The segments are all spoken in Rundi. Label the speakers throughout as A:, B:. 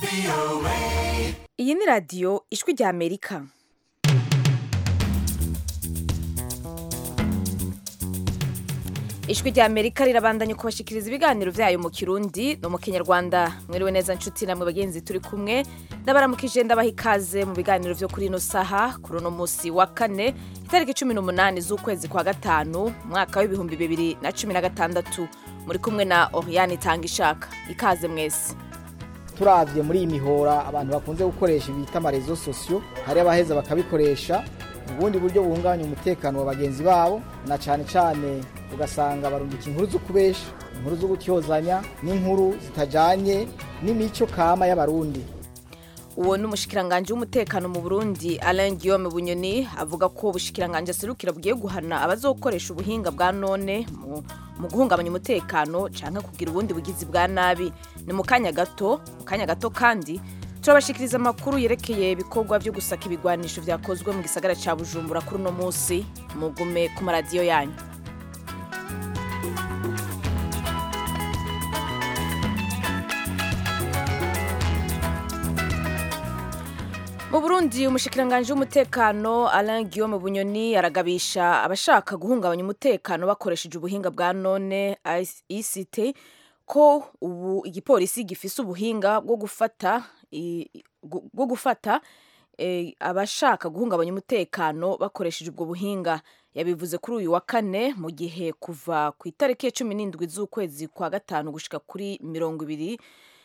A: iyi ni radiyo ijwi rya amerika ijwi rya amerika rirabandanya kubashikiriza ibiganiro byayo mu kirundi no mu kinyarwanda mwiriwe neza nshuti namwe bagenzi turi kumwe ndabaramukije ndabaha ikaze mu biganiro byo kuri ino saha kuri uno munsi wa kane itariki cumi n'umunani z'ukwezi kwa gatanu umwaka w'ibihumbi bibiri na cumi na gatandatu muri kumwe na oriane itanga ishaka ikaze mwese
B: turavye muri iyi mihora abantu bakunze gukoresha bita amarezo sosiyo hari abaheza bakabikoresha ubundi buryo buhungabanya umutekano wa bagenzi babo na cane cane ugasanga barungika inkuru zo kubesha inkuru zo gutyozanya n'inkuru zitajanye n'imico kama y'abarundi
A: uwo ni umushikiranganji w'umutekano mu burundi alain guillaume bunyoni avuga ko ubushikiranganji aserukira bugiye guhana abazokoresha ubuhinga bwa none mu, mu guhungabanya umutekano canke kugira ubundi bugizi bwa nabi ni mu kanya gato mu kanya gato kandi turabashikiriza amakuru yerekeye ibikorwa vyo gusaka ibigwanisho vyakozwe mu gisagara ca bujumbura kuri uno musi mugume ku maradiyo yanyu mu burundi umushikiranganji w'umutekano alain guillaume bunyoni aragabisha abashaka guhungabanya umutekano bakoresheje ubuhinga bwa none ict ko ubu igipolisi gifise ubuhinga bwo gufata i- gu- bwo gufata eh, abashaka guhungabanya umutekano bakoresheje ubwo buhinga yabivuze kuri uyu wa kane mu gihe kuva ku itariki ya cumi n'indwi z'ukwezi kwa gatanu gushika kuri mirongo ibiri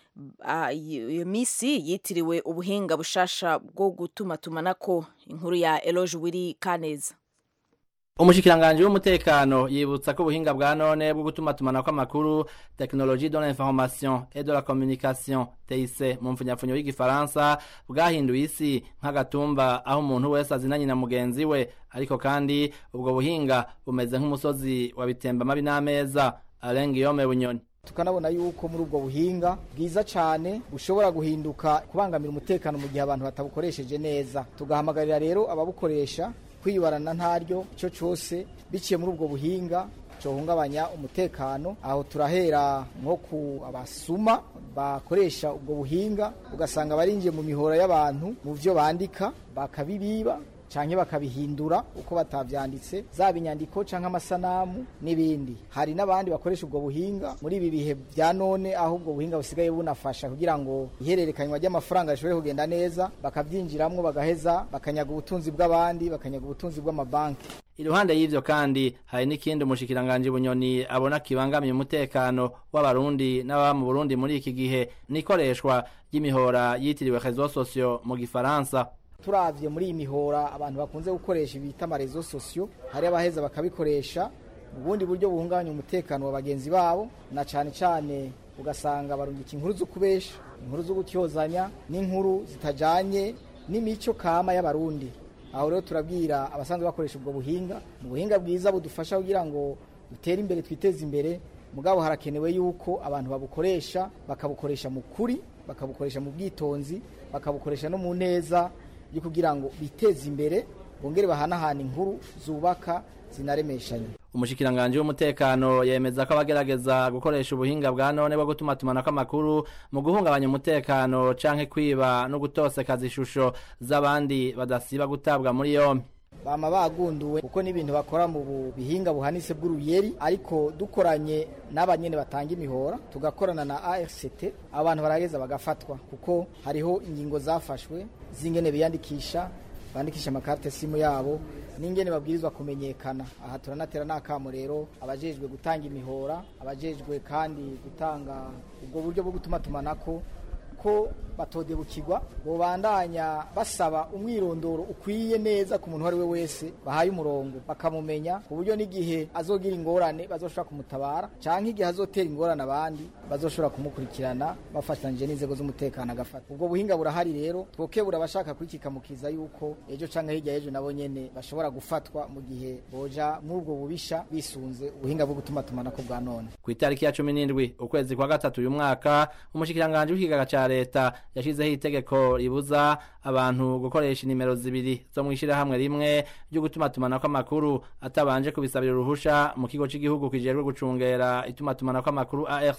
A: Ah, iyo iyo misi yitiriwe ubuhinga bushasha bwo gutumatumanako inkuru ya eloge wiri kaneza
C: umushikiranganji w'umutekano yibutsa ko ubuhinga bwa none bwo gutumatumanako amakuru technologie de l'information et de la communication TIC mu mfunyapfunyo y'igifaransa bwahinduye isi nk'agatumba aho umuntu wese azinanye na mugenzi we ariko kandi ubwo buhinga bumeze nk'umusozi wa bitemba mabi n'ameza Alain Guillaume Bunyoni
B: tukanabona yuko muri ubwo buhinga bwiza cyane bushobora guhinduka kubangamira umutekano mu gihe abantu batabukoresheje neza tugahamagarira rero ababukoresha kwibarana ntaryo icyo cyose biciye muri ubwo buhinga cohungabanya umutekano aho turahera nko ku abasuma bakoresha ubwo buhinga ugasanga barinjiye mu mihora y'abantu mu byo bandika bakabibiba canke bakabihindura uko batavyanditse zaba inyandiko canke amasanamu n'ibindi hari n'abandi bakoresha ubwo buhinga muri ibi bihe bya none aho ubwo buhinga busigaye bunafasha kugira ngo ihererekanywa ry'amafaranga rishobore kugenda neza bakavyinjiramwo bagaheza bakanyaga ubutunzi bw'abandi bakanyaga ubutunzi bw'amabanki
C: iruhande y'ivyo kandi hari n'ikindi umushikiranganji bunyoni abona kibangamiye umutekano w'abarundi n'ababa mu burundi muri iki gihe n'ikoreshwa ry'imihora yitiriwe réseaux sociaux mu gifaransa
B: turavye muri iyi mihora abantu bakunze gukoresha bita amarezo sosiyo hari abaheza bakabikoresha ubundi buryo buhungabanya umutekano wa bagenzi babo na cane cane ugasanga barungika inkuru zo kubesha inkuru zo gutyozanya n'inkuru zitajanye n'imico kama y'abarundi aho rero turabwira abasanzwe bakoresha ubwo buhinga mu buhinga bwiza budufasha kugira ngo dutere imbere twiteze imbere mugabo harakenewe yuko abantu babukoresha bakabukoresha mu kuri bakabukoresha mu bwitonzi bakabukoresha no mu neza yo kugira ngo biteze imbere bongere bahanahana inkuru zubaka zinaremeshanya
C: umushikiranganji w'umutekano yemeza ko abagerageza gukoresha ubuhinga bwa none bwo gutumatumanako amakuru mu guhungabanya umutekano canke kwiba no gutosekaza ishusho z'abandi badasiba gutabwa muri yompi
B: bama bagunduwe kuko n'ibintu bakora mu bu- bihinga buhanitse bw'uruyeri ariko dukoranye n'abanyene batanga imihora tugakorana na ARCT abantu barageza bagafatwa kuko hariho ingingo zafashwe z'ingene biyandikisha bandikisha amakarite simu yabo n'ingene babwirizwa kumenyekana aha turanatera n'akamo rero abajejwe gutanga imihora abajejwe kandi gutanga ubwo buryo bwo gutuma tumanako ko batodebukirwa bobandanya basaba umwirondoro ukwiye neza ku muntu uwo ari we wese bahaye umurongo bakamumenya ku buryo n'igihe azogira ingorane bazoshobora kumutabara canke igihe azotera ingorane abandi bazoshobora kumukurikirana bafatanyije n'inzego z'umutekano agafata ubwo buhinga burahari rero twokebura abashaka kwikikamukiza yuko ejo canke hirya y'ejo nabo nyene bashobora gufatwa mu gihe boja muri ubwo bubisha bisunze ubuhinga bwo gutuma tumanako bwa none
C: ku itariki ya cumi n'indwi ukwezi kwa gatatu uyu mwaka umushikiranganji w'ikigaga ca leta yashizeho itegeko ribuza abantu gukoresha inimero zibiri zo mw'ishirahamwe rimwe ryo gutumatumanako amakuru atabanje kubisabira uruhusha mu kigo c'igihugu kijejwe gucungera itumatumanako amakuru ARCT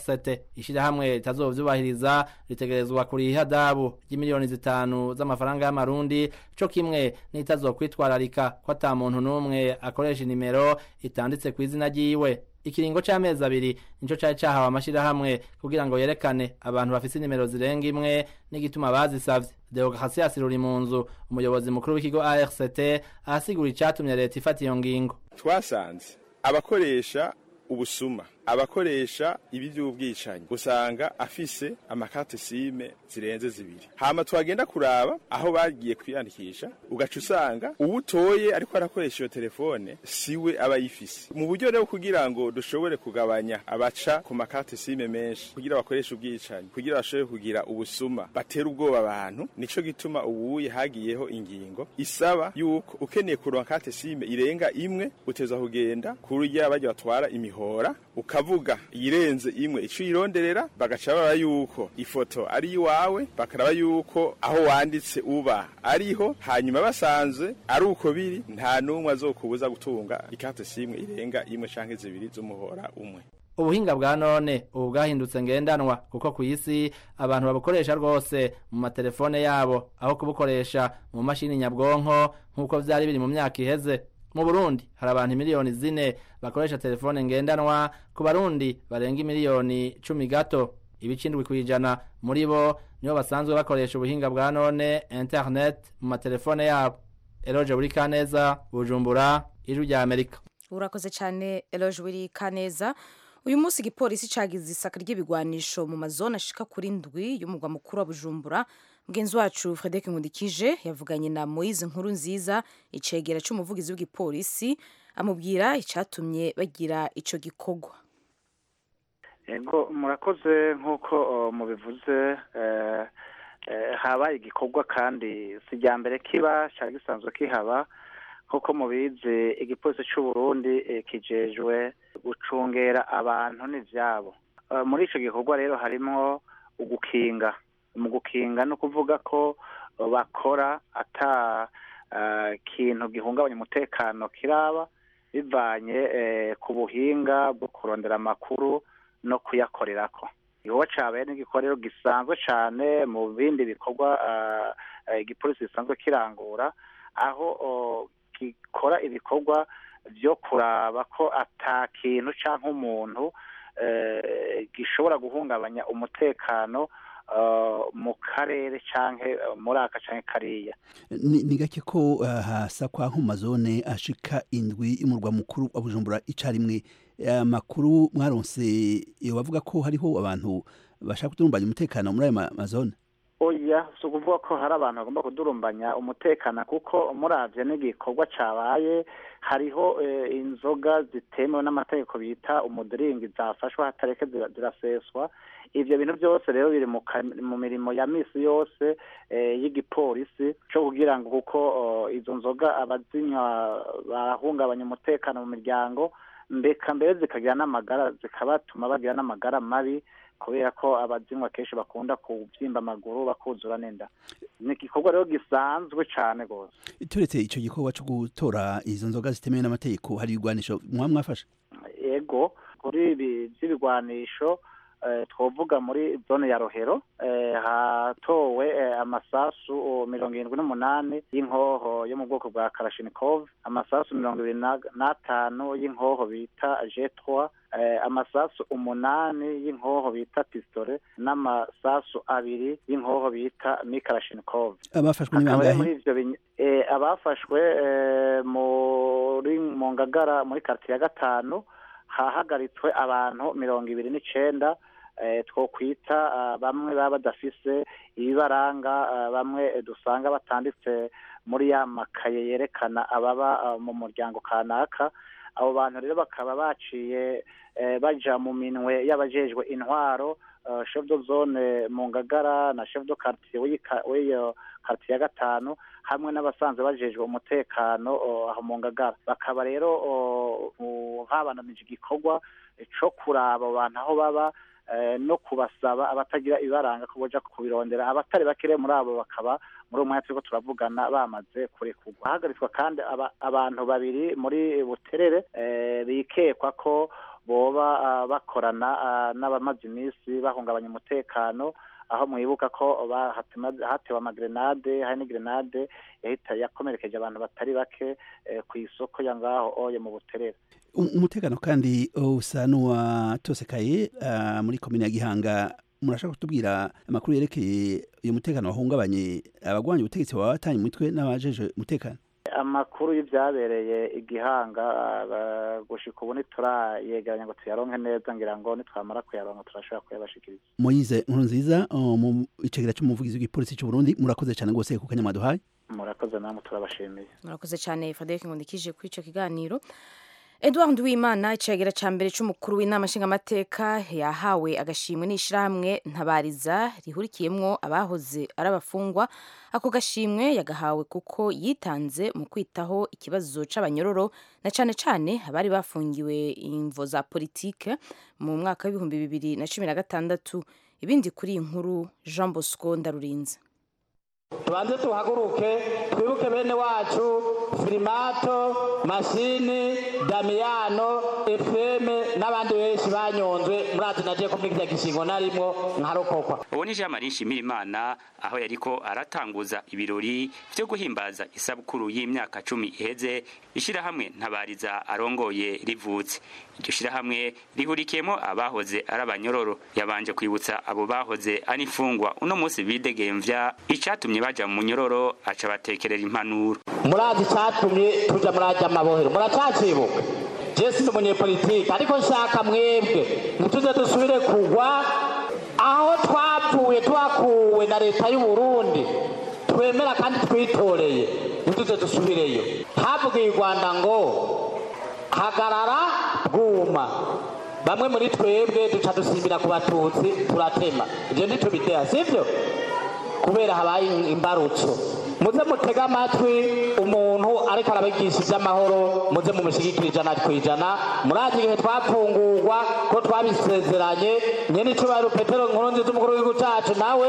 C: ishirahamwe ritazovyubahiriza ritegerezwa kuriha ihadabu ry'imiliyoni zitanu z'amafaranga y'amarundi co kimwe n'itazokwitwararika ko ata muntu n'umwe akoresha inimero itanditse kw'izina ryiwe ikiringo c'amezi abiri nico cari cahawe amashirahamwe kugira ngo yerekane abantu bafise inimero zirenga imwe n'igituma bazisavye deogratias ruri mu nzu umuyobozi mukuru w'ikigo arct ahasigura icatumye leta ifata iyo ngingo
D: twasanze abakoresha ubusuma abakoresha ibi by'ubwicanyi usanga afise amakarte sime zirenze zibiri hama twagenda kuraba aho bagiye kwiyandikisha ugaca usanga uwutoye ariko arakoresha iyo telefone siwe aba yifise mu buryo rero kugira ngo dushobore kugabanya abaca ku makarte sime menshi kugira bakoreshe ubwicanyi kugira bashobore kugira ubusuma batera ubwoba abantu nico gituma ubuye hagiyeho ingingo isaba yuko ukeneye kuronka karte sime irenga imwe uteza kugenda kurya bajya batwara imihora ukavuga irenze imwe ico ironderera bagaca baba yuko ifoto ari iwawe bakaraba yuko aho wanditse uba ariho hanyuma basanze ari uko biri nta n'umwe azokubuza gutunga ikarte simwe irenga imwe canke zibiri z'umuhora umwe
C: ubuhinga bwa none ubu bwahindutse ngendanwa kuko ku isi abantu babukoresha rwose mu matelefone yabo aho kubukoresha mu mashini nyabwonko nk'uko vyari biri mu myaka iheze mu burundi hari abantu miliyoni zine bakoresha telefone ngendanwa ku barundi barenga imiliyoni cumi gato ibice indwi kw'ijana muri bo nibo basanzwe bakoresha ubuhinga bwa none internet mu matelefone yabo eroje buri kaneza bujumbura ijwi rya amerika
A: urakoze cyane eloge wiri kaneza uyu munsi igipolisi cagize isaka ry'ibigwanisho mu mazone ashika kuri ndwi y'umugwa mukuru wa bujumbura mugenzi wacu frederic nkundikije yavuganye na moise nkuru nziza icegera c'umuvugizi w'igipolisi amubwira icatumye bagira ico gikorwa
E: ego murakoze nk'uko mubivuze habaye igikorwa kandi si irya mbere kiba cyari gisanzwe kihaba nk'uko mubizi igipolisi cy'u Burundi kijejwe gucungera abantu n'ivyabo muri ico gikorwa rero harimo ugukinga mu gukinga no kuvuga ko bakora ata kintu gihungabanya umutekano kiraba bivanye ku buhinga bwo kurondera amakuru no kuyakorerako igikorwa cabaye n'igikorero gisanzwe cane mu bindi bikorwa igipolisi gisanzwe kirangura aho gikora ibikorwa vyo kuraba ko ata kintu canke umuntu gishobora guhungabanya umutekano mu karere canke muri aka canke kariya
F: ni gake ko hasakwa nko mu mazone ashika indwi y'umurwa mukuru wa bujumbura icarimwe amakuru mwaronse iyo bavuga ko hariho abantu bashaka kudurumbanya umutekano muri ayo mazone
E: oya si ukuvuga ko hari abantu bagomba kudurumbanya umutekano kuko muravye n'igikorwa cabaye hariho inzoga zitemewe n'amategeko bita umudiringi zafashwe hatareke ziraseswa ivyo bintu byose rero biri mu mirimo ya misi yose y'igipolisi co kugira ngo kuko izo nzoga abazinywa barahungabanya umutekano mu miryango mbeka mbere zikagira n'amagara zikabatuma bagira n'amagara mabi kubera ko abazinywa kenshi bakunda kubyimba amaguru bakuzura n'inda ni igikorwa rero gisanzwe cyane rwose
F: turetse icyo gikorwa cyo gutora izo nzoga zitemewe n'amategeko hari ibigwanisho mwa mwafashe
E: yego kuri ibi by'ibigwanisho twavuga muri zone ya rohero hatowe amasasu mirongo irindwi n'umunani y'inkoho yo mu bwoko bwa karashinikov amasasu mirongo ibiri n'atanu y'inkoho bita jetwa amasasu umunani y'inkoho bita pistole n'amasasu abiri y'inkoho bita mikarashinikov
F: abafashwe ni bangahe
E: abafashwe muri mu ngagara muri kartiye ya gatanu hahagaritswe abantu mirongo ibiri n'icenda twokwita bamwe baba badafise ibibaranga bamwe dusanga batanditse muri ya makaye yerekana ababa mu muryango kanaka abo bantu rero bakaba baciye baja mu minwe y'abajejwe intwaro chef de zone mu ngagara na chef de quartier w'iyo quartier ya gatanu hamwe n'abasanzwe bajejwe umutekano aho mu ngagara bakaba rero habananije igikorwa co kuraba abo bantu aho baba no kubasaba abatagira ibibaranga ko boja kubirondera abatari bakire muri abo bakaba muri uwo mwanya turiko turavugana bamaze kurekurwa hahagaritswa kandi abantu babiri muri buterere bikekwa ko boba bakorana n'abamaze iminsi bahungabanya umutekano aho mwibuka ko hatewe amagrenade hari n'igrenade yakomerekeje abantu batari bake ku isoko ya ngaho oye mu buterere
F: umutekano kandi usa n'uwatosekaye muri komine ya gihanga murashaka kutubwira amakuru yerekeye uyu mutekano wahungabanye abagwanya ubutegetsi baba batanye umutwe n'abajeje umutekano
E: amakuru y'ibyabereye igihanga gushika ubu ntiturayegeranya ngo tuyaronke neza ngira ngo nitwamara kuyaronka turashobora kuyabashikiriza
F: moyize nkuru nziza mu icegera cy'umuvugizi w'igipolisi cy'u Burundi murakoze cyane rwose ku kanya mwaduhaye
E: murakoze namwe turabashimiye
A: murakoze cyane Fadek Ngundikije kuri ico kiganiro Edward Uwimana icegera ca mbere c'umukuru w'inama nshingamateka yahawe agashimwe n'ishirahamwe ntabariza rihurikiyemwo abahoze ari abafungwa ako gashimwe yagahawe kuko yitanze mu kwitaho ikibazo c'abanyororo na cane cane abari bafungiwe imvo za politike mu mwaka w'ibihumbi bibiri na cumi na gatandatu ibindi kuri iyi nkuru Jean Bosco Ndarurinze
G: tubanze tuhaguruke twibuke bene wacu firimato mashini damiyano efeme n'abandi benshi banyonzwe murazi nagiye kumwigira gishingo narimwo nkarokokwa
H: uwo ni jean marie nshimirimana aho yariko aratanguza ibirori vyo guhimbaza isabukuru y'imyaka cumi iheze ishirahamwe ntabariza arongoye rivutse iryo shirahamwe rihurikiyemo abahoze ari abanyororo yabanje kwibutsa abo bahoze ari imfungwa uno munsi bidegemvya icatumye baja mu munyororo aca batekerera impanuro
G: murazi icatumye tuja muraja amabohero muracacibuka je sindi umunyepolitike ariko nshaka mwebwe ntituze dusubire kugwa aho twapfuye twakuwe na leta y'u Burundi twemera kandi twitoreye ntituze dusubireyo havugiye u Rwanda ngo hagarara bwuma bamwe muri twebwe duca dusimbira ku batutsi turatema ibyo ntitubitera sibyo kubera habaye imbarutso muze mutega amatwi umuntu ariko arabigisha iby'amahoro muze mumushyigikira ijana ku ijana murazi igihe twapfungurwa ko twabisezeranye nyine icyubahiro petero nkuru nziza umukuru w'igihugu cyacu nawe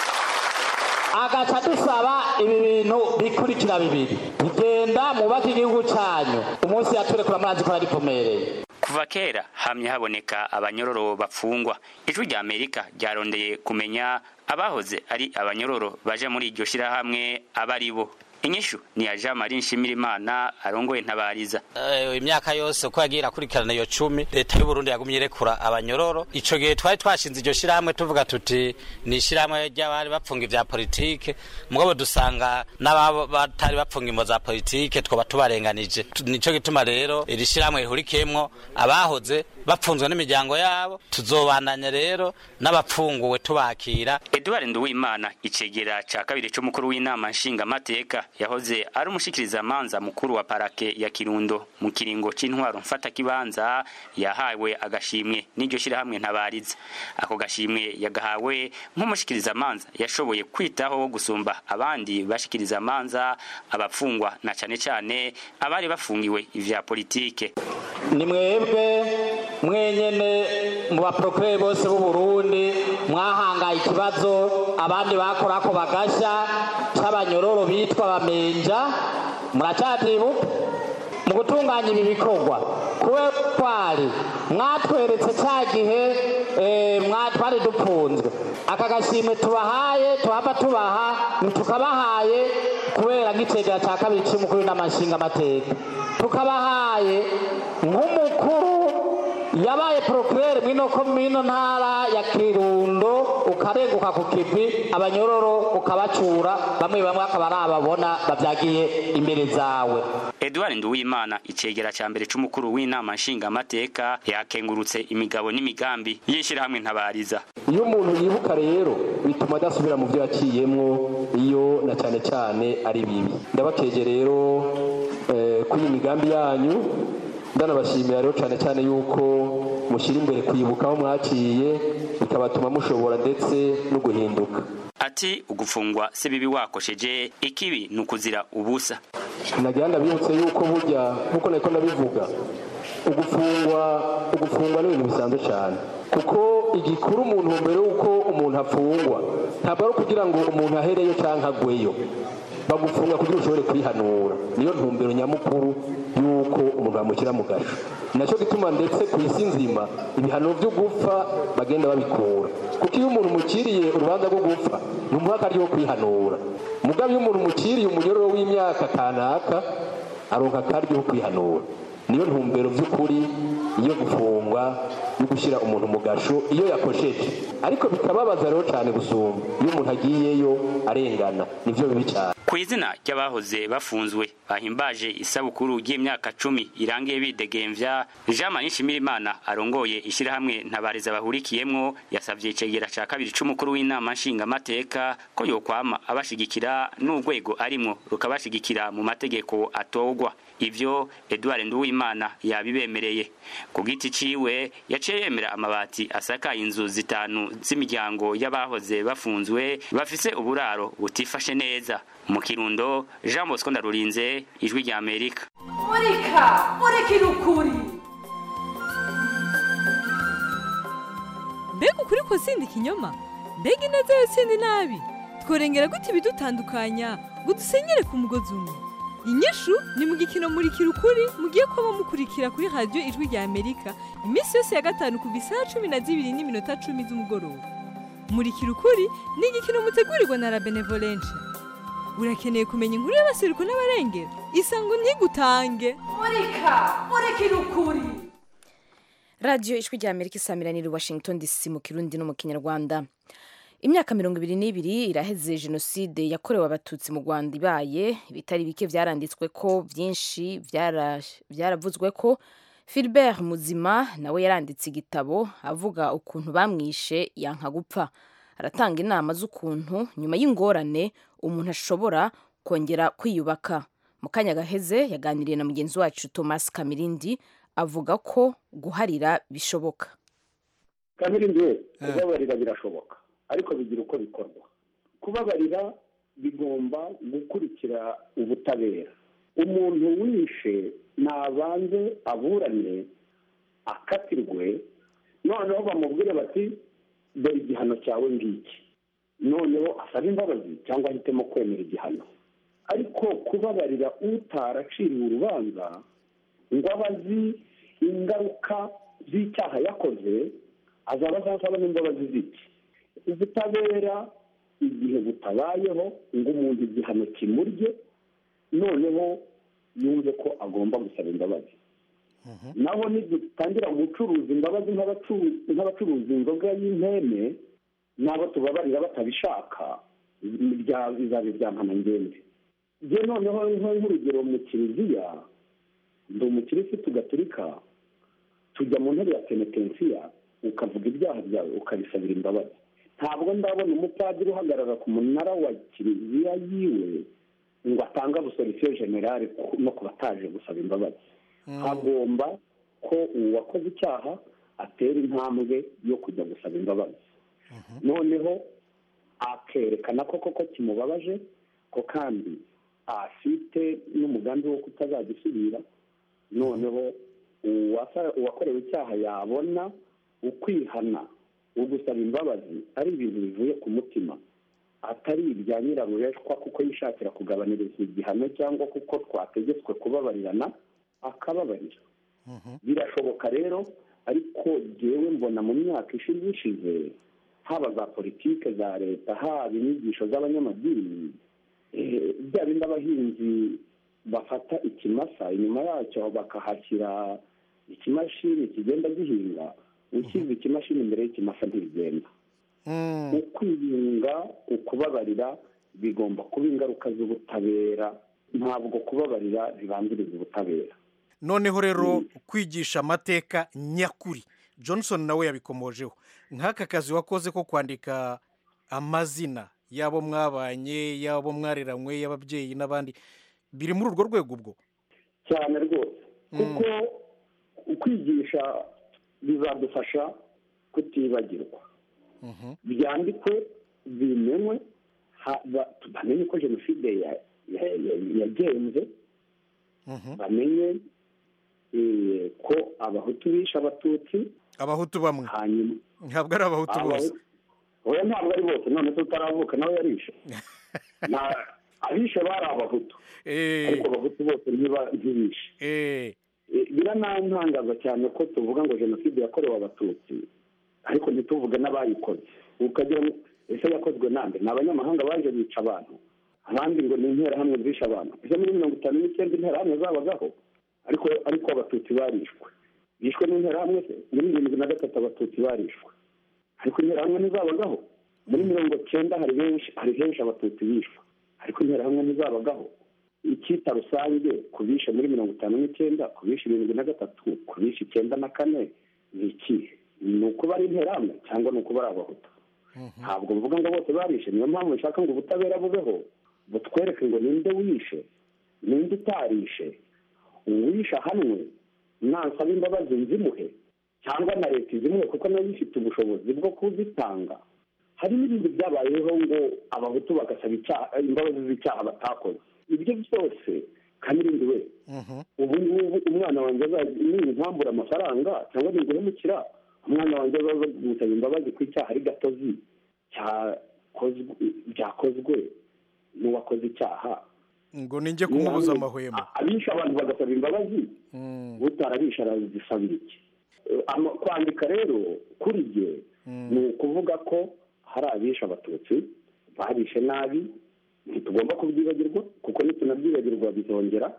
G: agaca dusaba ibi bintu bikurikira bibiri bigenda mubake igihugu cyanyu umunsi yaturekura murazi ko yaripomereye
H: kuva kera hamye haboneka abanyororo bapfungwa ijwi rya amerika ryarondeye kumenya abahoze ari abanyororo baje muri iryo shirahamwe aba ari bo inyishu ni ya jean marie nshimirimana arongoye ntabariza
I: imyaka yose uko yagiye irakurikirana iyo cumi leta y'uburundi yagumye irekura abanyororo ico gihe twari twashinze iryo shirahamwe tuvuga tuti ni ishirahamwe ry'abari bapfunga ivya politike mugabo dusanga n'ababo batari bapfunga imbo za politike twoba tubarenganije nico gituma rero iri shirahamwe rihurikiyemwo abahoze bapfunzwe n'imiryango yabo tuzobandanya rero n'abapfunguwe tubakira
H: edward nduwimana icegera ca kabiri c'umukuru w'inama nshingamateka yahoze ari umushikirizamanza mukuru wa parake ya kirundo mu kiringo c'intwaro mfatakibanza yahawe agashimwe n'iryo shirahamwe ntabariza ako gashimwe yagahawe nk'umushikirizamanza yashoboye kwitaho gusumba abandi bashikirizamanza abapfungwa na cane cane abari bafungiwe ivya politike
G: ni mwebwe mwenyene mu baprokure bose b'u Burundi mwahangaye ikibazo abandi bakorako bagasha c'abanyororo bitwa bamenja muracatibuka mu gutunganya ibi bikorwa kuwe twari mwatweretse ca gihe twari dupfunzwe aka gashimwe tubahaye tuhava tubaha ntitukabahaye kubera nk'icegera ca kabiri c'umukuru n'amashinga amateka tukabahaye nk'umukuru yabaye procureur mwino komino ntara ya Kirundo ukarenguka ku kivi abanyororo ukabacura bamwe bamwe akaba ari ababona bavyagiye imbere zawe
H: Edouard Nduwimana icegera ca mbere c'umukuru w'inama nshingamateka yakengurutse imigabo n'imigambi y'ishirahamwe ntabariza
J: iyo umuntu yibuka rero bituma adasubira mu byo yaciyemwo iyo na cyane cyane ari bibi ndabakeje rero kuri iyi migambi yanyu ndanabashimira rero cyane cyane yuko mushyira imbere kwibuka aho mwaciye bikabatuma mushobora ndetse no guhinduka
H: ati ugufungwa si bibi wakosheje ikibi ni ukuzira ubusa
J: nagira ndabibutse yuko burya nk'uko nako ndabivuga ugufungwa ugufungwa ni ibintu bisanzwe cyane kuko igikuru umuntu mbere y'uko umuntu afungwa ntabwo ari ukugira ngo umuntu ahereyo cyangwa agweyo bagufunga kugira ushobore kwihanura niyo ntumbero nyamukuru y'uko umuntu bamushyira mu gasho nacyo gituma ndetse ku isi nzima ibihano byo gupfa bagenda babikura kuko iyo umuntu umukiriye urubanza rwo gupfa numuha akaryo ko kwihanura mugabe iyo umuntu umukiriye umunyororo w'imyaka kanaka aronka akaryo ko kwihanura niyo ntumbero by'ukuri yo gufungwa yo gushyira umuntu mu gasho iyo yakosheje ariko bikababaza rero cyane gusumba iyo umuntu agiyeyo arengana nibyo bibi cyane
H: ku izina ry'abahoze bafunzwe bahimbaje isabukuru y'imyaka cumi irangiye bidegemvya jean manishimirimana arongoye ishyirahamwe ntabariza bahurikiyemwo yasabye icegera ca kabiri c'umukuru w'inama nshingamateka ko yokwama abashigikira n'urwego arimwo rukabashigikira mu mategeko atogwa ivyo edward nduwimana yabibemereye ku giti ciwe yaciye yemera amabati asakaye inzu zitanu z'imiryango y'abahoze bafunzwe bafise uburaro butifashe neza mu kirundo jean bosco ndarurinze ijwi rya amerika
K: murika murikira ukuri
L: mbega ukuri ko sindi ikinyoma mbega ineza yo sindi nabi tworengera gute ibidutandukanya ngo dusenyere ku mugozi umwe inyishu ni mu gikino murikira ukuri mugiye kuba mukurikira kuri radiyo ijwi rya amerika iminsi yose ya gatanu kuva isaha cumi na zibiri n'iminota cumi z'umugoroba murikira ukuri ni igikino mutegurirwa na la benevolencia urakeneye kumenya inkuru y'abaseruko n'abarengera isango ntigutange
K: murika murikira ukuri
A: radiyo ijwi rya amerika isamiraniye i washington dc mu kirundi no mu kinyarwanda imyaka mirongo ibiri n'ibiri iraheze jenoside yakorewe abatutsi mu rwanda ibaye ibitari bike byaranditswe ko byinshi byaravuzwe ko Philbert muzima nawe yaranditse igitabo avuga ukuntu bamwishe yanka gupfa aratanga inama z'ukuntu nyuma y'ingorane umuntu ashobora kongera kwiyubaka mu kanya gaheze yaganiriye na mugenzi wacu thomas kamirindi avuga ko guharira bishoboka
M: kamirindi we kubabarira birashoboka ariko bigira uko bikorwa kubabarira bigomba gukurikira ubutabera umuntu wishe nabanze aburane akatirwe noneho bamubwire bati dore igihano cyawe ngiki noneho asaba imbabazi cyangwa ahitemo kwemera igihano ariko kubabarira utaraciriwe urubanza ngo aba azi ingaruka z'icyaha yakoze azaba azasaba n'imbabazi z'iki ubutabera igihe butabayeho ngo umuntu igihano kimurye noneho yumve ko agomba gusaba imbabazi naho nidutangira gucuruza imbabazi nk'abacuruza inzoga y'inteme n'abo tubabarira batabishaka bizaba ibya ngende njye noneho nk'urugero mu kiliziya ndi umukirisitu gaturika tujya mu ntebe ya penetensiya ukavuga ibyaha byawe ukabisabira imbabazi ntabwo ndabona umupadiri uhagarara ku munara wa kiliziya yiwe ngo atange abusorisiyo generale no ku bataje gusaba imbabazi hagomba ko uwakoze icyaha atera intambwe yo kujya gusaba imbabazi noneho akerekana ko koko kimubabaje ko kandi afite n'umugambi wo kutazagisubira noneho uwakorewe icyaha yabona ukwihana ugusaba imbabazi ari ibintu bivuye ku mutima atari ibya nyirarureshwa kuko yishakira kugabaniriza igihano cyangwa kuko twategetswe kubabarirana akababarira birashoboka rero ariko ngewe mbona mu myaka ishize ishize haba za politike za leta haba inyigisho z'abanyamadini bya bindi abahinzi bafata ikimasa inyuma yacyo bakahashyira ikimashini kigenda gihinga ushyize ikimashini imbere y'ikimasa ntibigenda ukwiyunga ukubabarira bigomba kuba ingaruka z'ubutabera ntabwo kubabarira bibanziriza ubutabera
N: noneho rero kwigisha amateka nyakuri johnson nawe yabikomojeho nk'aka kazi wakoze ko kwandika amazina y'abo mwabanye y'abo mwareranywe y'ababyeyi n'abandi biri muri urwo rwego ubwo
M: cyane rwose kuko kwigisha bizadufasha kutibagirwa byandikwe bimenywe bamenye ko jenoside yagenze bamenye ko abahutu bishe abatutsi
N: abahutu bamwe ntabwo ari abahutu bose
M: oya ntabwo ari bose none tutaravuka nawe yarishe abishe bari abahutu ariko abahutu bose ntiba- ntibishe Eh, biranantangaza cyane ko tuvuga ngo jenoside yakorewe abatutsi ariko ntituvuge n'abayikoze ukagira ngo ese yakozwe nande ni abanyamahanga baje bica abantu abandi ngo ni interahamwe zishe abantu ese muri mirongo itanu n'icyenda interahamwe zabagaho ariko ariko abatutsi barishwe bishwe n'interahamwe se muri irindwi na gatatu abatutsi barishwe ariko interahamwe ntizabagaho muri mirongo cyenda hari benshi hari henshi abatutsi bishwe ariko interahamwe ntizabagaho icyita rusange ku bishe muri mirongo itanu n'icyenda ku bishe irindwi na gatatu ku bishe icyenda na kane ni ikihe ni ukuba ari interahamwe cyangwa ni ukuba ari abahutu ntabwo mvuga ngo bose barishe niyo mpamvu nshaka ngo ubutabera bubeho butwereke ngo ninde wishe ninde utarishe uwishe ahanwe nansaba imbabazi nzimuhe cyangwa na leta izimuhe kuko nayo ifite ubushobozi bwo kuzitanga hari n'ibindi byabayeho ngo abahutu bagasaba icyaha imbabazi z'icyaha batakoze ibyo byose kanirindi we ubu ngubu umwana wanjye ninkambura amafaranga cyangwa ninguhemukira umwana wanjye azaza gusaba imbabazi ku icyaha ari gatozi cyakozwe byakozwe n'uwakoze icyaha
N: ngo ninjye kumubuza amahwemo
M: abisha abantu bagasaba imbabazi utarabisha arazisabira iki Eh, ama- kwandika rero kuri jye ni ukuvuga ko hari abisha abatutsi babishe nabi ntitugomba kubyibagirwa kuko nitunabyibagirwa bizongera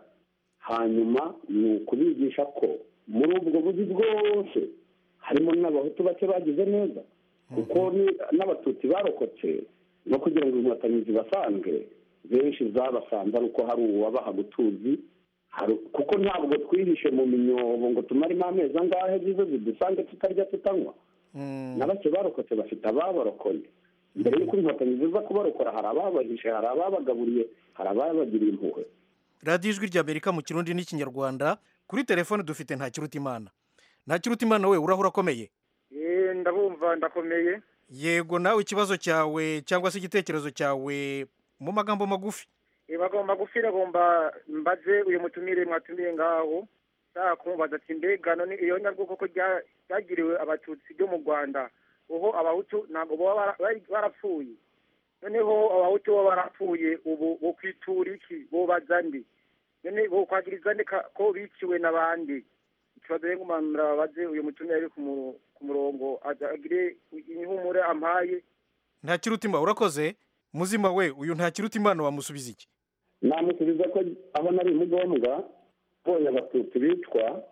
M: hanyuma ni ukubigisha ko muri ubwo buzi bwose harimo n'abahutu bake bagize neza kuko ni- n'abatutsi barokotse no kugira ngo inkotanyi zibasange benshi zabasanze ari uko hari uwabaha gutuzi hari- kuko ntabwo twihishe mu minyobo ngo tumaremo amezi angahe zizo zidusange tutarya tutanywa na bake barokotse bafite ababarokoye mbere y'uko inkotanyi ziza kubarokora hari ababahishe hari ababagaburiye hari ababagiriye impuhwe
N: radiyo ijwi ry'amerika mu kirundi n'ikinyarwanda kuri telefone dufite nta kiruta imana nta kiruta imana we urahura akomeye
O: Eh, ndabumva ndakomeye
N: yego nawe ikibazo cyawe cyangwa se igitekerezo cyawe mu magambo magufi
O: Eh, bagomba gufira bagomba mbaze uyu mutumire mwatumiye ngaho nshaka kumubaza ati mbega none iyo nyabwoko ko rya- ryagiriwe abatutsi byo mu rwanda uho abahutu ntabwo baba bara- bari- barapfuye noneho abahutu baba barapfuye ubu bo kwitura iki bobaza ndi none bo kwagiriza ndi ka- ko biciwe n'abandi ikibazo rero ngumanura babaze uyu mutumire ari ku mu- ku murongo aza- agire ihumure ampaye
N: nta kiruta imana urakoze muzima we uyu nta kiruta imana wamusubiza iki
M: namusubiza ko aho nari mugombwa mbonye abatutsi bicwa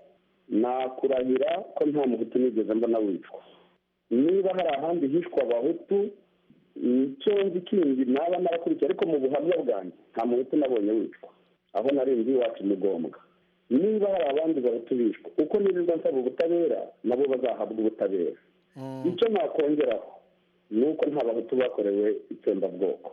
M: nakurahira ko nta muhutu nigeze mbona wicwa niba hari ahandi hishwa abahutu icyo nzi kindi naba narakurikiye ariko mu buhamya bwanjye nta muhutu nabonye wicwa aho nari nzi iwacu mugombwa niba hari abandi bahutu bishwa uko nirirwa nsaba ubutabera nabo bazahabwa ubutabera icyo nakongeraho ni uko nta bahutu bakorewe itsembabwoko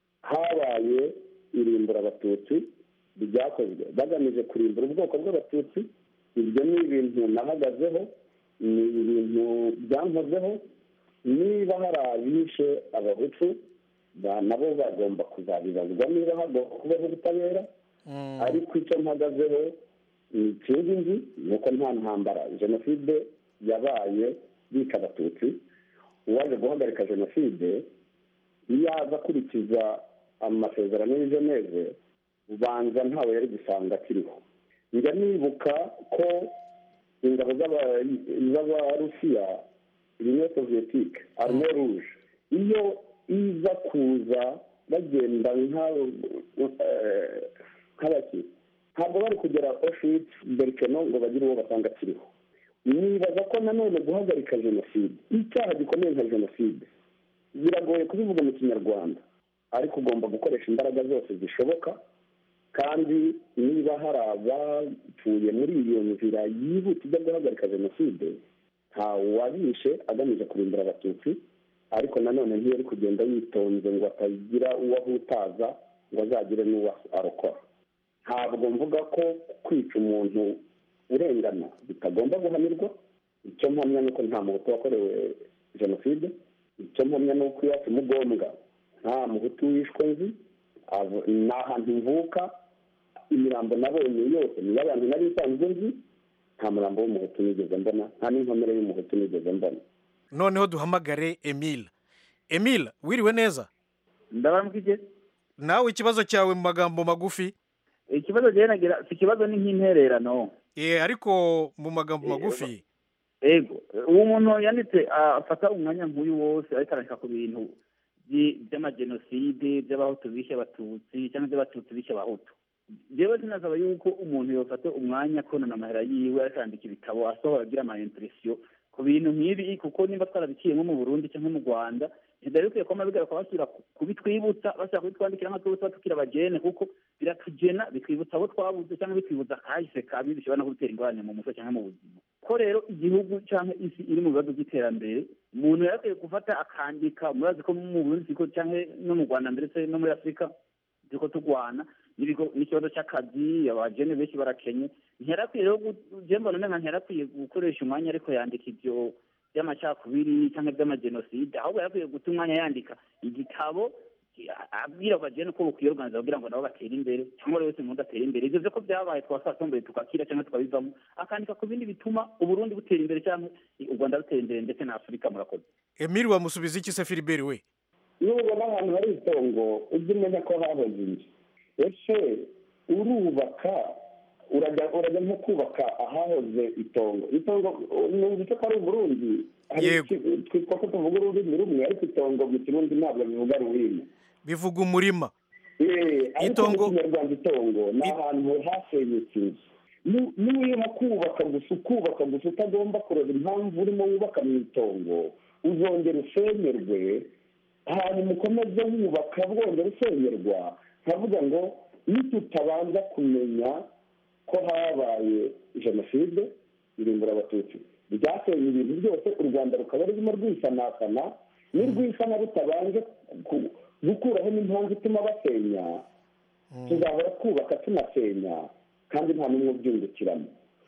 M: habaye irimbura abatutsi ryakozwe bagamije kurimbura ubwoko bw'abatutsi ibyo ni ibintu nahagazeho ni ibintu byankozeho niba hari abishe abahutu ba- nabo bagomba kuzabibazwa niba hagomba kubaho ubutabera ariko icyo mpagazeho ni ikindi nzi ni uko nta ntambara jenoside yabaye bica abatutsi uwaje guhagarika jenoside iyo aza akurikiza amasezerano y'i geneve ubanza ntawe yari gusanga akiriho njya nibuka ko ingabo z'aba- z'abarusiya uniyo soviyetike arme rouge iyo iza kuza bagenda nka- eh, nk'abaki ntabwo bari kugera auschwitz berkeno ngo bagire uwo basanga akiriho nibaza ko nanone guhagarika jenoside icyaha gikomeye nka jenoside biragoye kubivuga mu kinyarwanda ariko ugomba gukoresha imbaraga zose zishoboka kandi niba hari abapfuye muri iyo nzira yihuta ijya guhagarika jenoside nta wabishe agamije kurimbura abatutsi ariko nanone ntiyari kugenda yitonze ngo atagira uwo ahutaza ngo azagire n'uwo arokora ntabwo mvuga ko kwica umuntu urengana bitagomba guhanirwa icyo mpamya ni uko nta muhutu wakorewe jenoside icyo mpamya ni uko iwacu mugombwa nta muhutu wishwe nzi avo- ni ahantu mvuka imirambo nabonye yose niyo abantu nari nsanzwe nzi nta murambo w'umuhutu nigeze mbona nta n'inkomere y'umuhutu nigeze mbona
N: noneho duhamagare emile emile wiriwe neza
P: ndabambwije
N: nawe ikibazo cyawe mu magambo magufi
P: ikibazo rero nagira si ikibazo ni nk'intererano
N: eh ariko mu magambo magufi
P: ego uwo muntu yanditse afata umwanya nk'uyu wose ariko arandika ku bintu by'amajenoside by'abahutu bishe abatutsi cyangwa by'abatutsi bishe abahutu jewe sinasaba yuko umuntu yofata umwanya konona amahera yiwe akandika ibitabo asohora agira ama impression ku bintu nk'ibi kuko nimba twarabiciyemo mu burundi cyangwa mu rwanda ntidari bikwiye kuba bigaruka basubira kubitwibutsa basubira kubitwandikira nka twese tukiri abajene kuko biratugena bitwibutsa abo twabuze cyangwa bitwibutsa kahise kabi bishobora no gutera ingorane mu mutwe cyangwa mu buzima ko rero igihugu cyangwa isi iri mu bibazo by'iterambere umuntu yarakwiye gufata akandika murazi ko mu burundi cyangwa no mu rwanda ndetse no muri afurika turiko turwana n'ikibazo cy'akazi abajene benshi barakenye ntiyarakwiye rero jemba none nka ntiyarakwiye gukoresha umwanya ariko yandika ivyo by'amacakubiri cyangwa by'amajenoside ahubwo yarakwiye guta umwanya yandika igitabo abwira abajene ko bukwiye organiza kugira ngo nabo batere imbere cyangwa buri wese umuntu atera imbere ivyo ko byabaye twasatomboye tukakira cyangwa tukabivamo akandika ku bindi bituma uburundi butera imbere cyangwa u rwanda rutera imbere ndetse na afurika murakoze
N: emile wamusubiza iki se filibert we
M: iyo ubona ahantu hari itongo ujye umenya ko hahoze inzu ese urubaka urajya urajya nko kubaka ahahoze itongo itongo numvise ko ari uburundi twitwa ko tuvuga ururimi rumwe ariko itongo mu kirundi ntabwo bivuga rurimi
N: bivuga umurima
M: itongo mu kinyarwanda itongo ni ahantu hasenyutse inzu niba kubaka gusa ukubaka gusa utagomba kureba impamvu urimo wubaka mu itongo uzongera usenyerwe hanyuma ukomeze wubaka bwongera usenyerwa nkavuga ngo nitutabanza kumenya ko habaye jenoside irimbura abatutsi ryasenye ibintu byose u rwanda rukaba rurimo rwisanasana nirwisana rutabanje gukuraho n'impamvu ituma basenya tuzahora twubaka tunasenya kandi nta n'umwe ubyungukiramo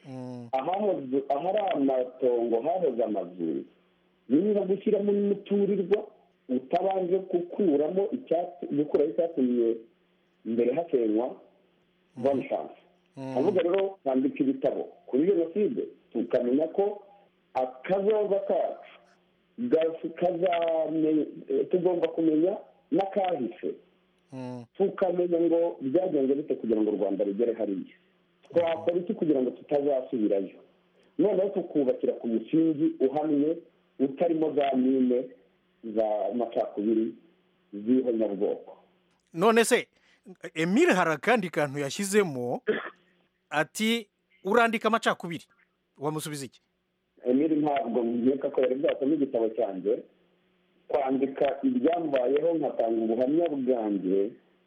M: ahari amatongo hahoze amazu niba gushyiramo n'umuturirwa utabanje gukuramo gukuraho icyatumye mbere hasenywa boni shansi avuga rero kwandika ibitabo kuri jenoside tukamenya ko akazoza kacu tugomba kumenya n'akahise tukamenya ngo byagenze bite kugira ngo u rwanda rugere hariya twakora iki kugira ngo tutazasubirayo noneho tukubakira ku musingi uhamye utarimo za mine za macakubiri z'ihonyabwoko
N: none se emile hari akandi kantu yashyizemo ati urandika amacakubiri wamusubiza iki
M: emile ntabwo nkeka ko yari bwasoma igitabo cyanjye kwandika ibyambayeho nkatanga ubuhamya bwanjye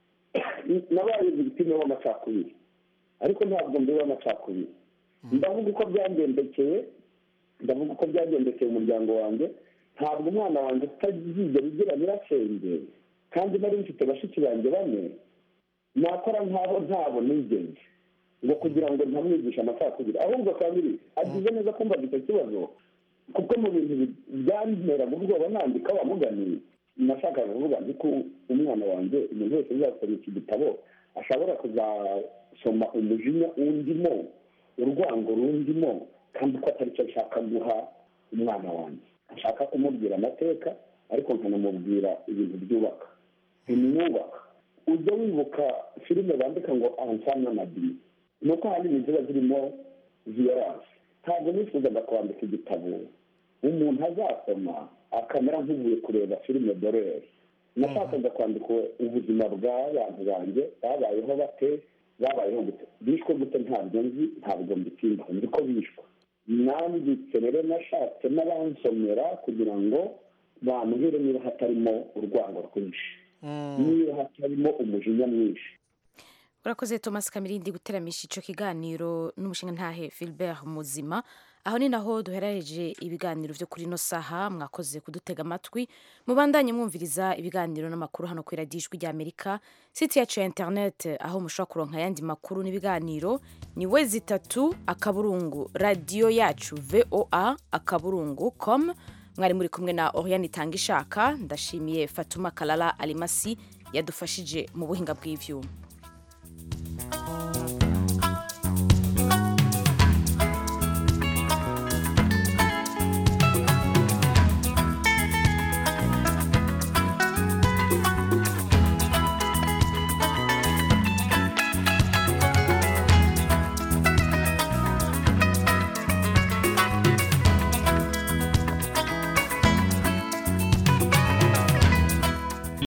M: nabaye victime w'amacakubiri ariko ntabwo mbiwe amacakubiri ndavuga uko byangendekeye ndavuga uko byagendekeye umuryango wanjye ntabwo umwana wanjye utazigera ugira nyirasenge kandi nari mfite bashiki banjye bane nakora nk'aho ntabo nigeze ngo kugira ngo ntamwigishe amacakubiri ahubwo kandi agize neza kumva icyo kibazo kuko mu bintu byanteraga ubwoba nandika wamuganiye nashakaga kuvuga nzi ko umwana wanjye umuntu wese uzasoma iki gitabo ashobora kuzasoma umujinya undimo urwango rundimo kandi ko atari cyo ashaka guha umwana wanjye ashaka kumubwira amateka ariko nkanamubwira ibintu byubaka bimwubaka ujya wibuka filime bandika ngo ansana madi ni uko ahanini ziba zirimo viyoranse ntabwo nifuzaga kwandika igitabo umuntu azasoma akamera nk'uvuye kureba filime doreri nashakaga kwandika ubuzima bw'abantu banjye babayeho bate babayeho gute bishwe gute ntabwo nzi ntabwo mbitindaho nzi ko bishwe nanditse rero nashatse n'abansomera kugira ngo bambwire niba hatarimo urwango rwinshi niba hatarimo umujinya mwinshi
A: urakoze thomas kamirindi guteramisha icyo kiganiro n'umushinga ntahe philbert muzima aho ni naho duherereje ibiganiro byo kuri ino saha mwakoze kudutega amatwi mubandanye mwumviriza ibiganiro n'amakuru hano ku iradijwi rya amerika site yacu ya interineti aho mushobora kuronka ayandi makuru n'ibiganiro ni we zitatu akaburungu radiyo yacu voa akaburungu com mwari muri kumwe na oriane itanga ishaka ndashimiye fatuma karara arimasi yadufashije mu buhinga bw'ivyuma